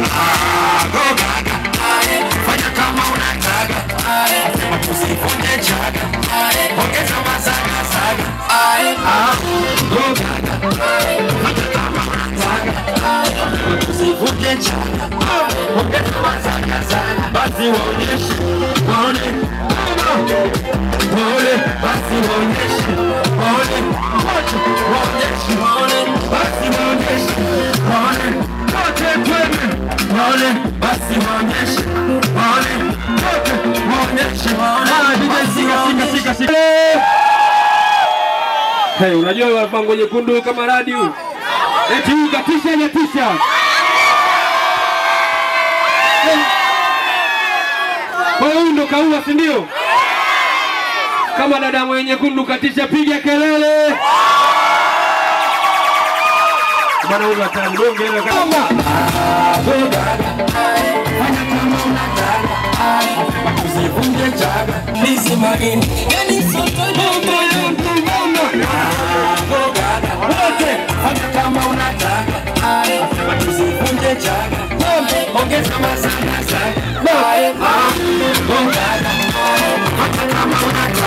Ah, go gaga. Fanya kama unataka. Sema tusivunje chaga. Ongeza mazaga zaga. Ah, go gaga. Fanya kama unataka. Sema tusivunje chaga. Ongeza mazaga zaga. Basi waonyeshe, waone. Waone, basi waonyeshe. Waone, wote waonyeshe. Waone, basi waonyeshe. Waone, wote twende. Waone, basi waonyeshe. Waone, wote waonyeshe. Waone, basi waonyeshe. Hey, unajua bango nyekundu kama radio eti huyu katisha hajatisha. Eh. Kwa hiyo huyu ndo kaua, si ndio? Kama dada mwenye nyekundu katisha, piga kelele bana, huyu hatari bonge ile kama Usivunje chaga. Lizzy Marine. Yani soto bomba yangu mama. Go gaga. Wote fanya kama unataka. Sema tusivunje chaga. Ongeza mazaga zaga. Ah, go gaga. Fanya kama unataka.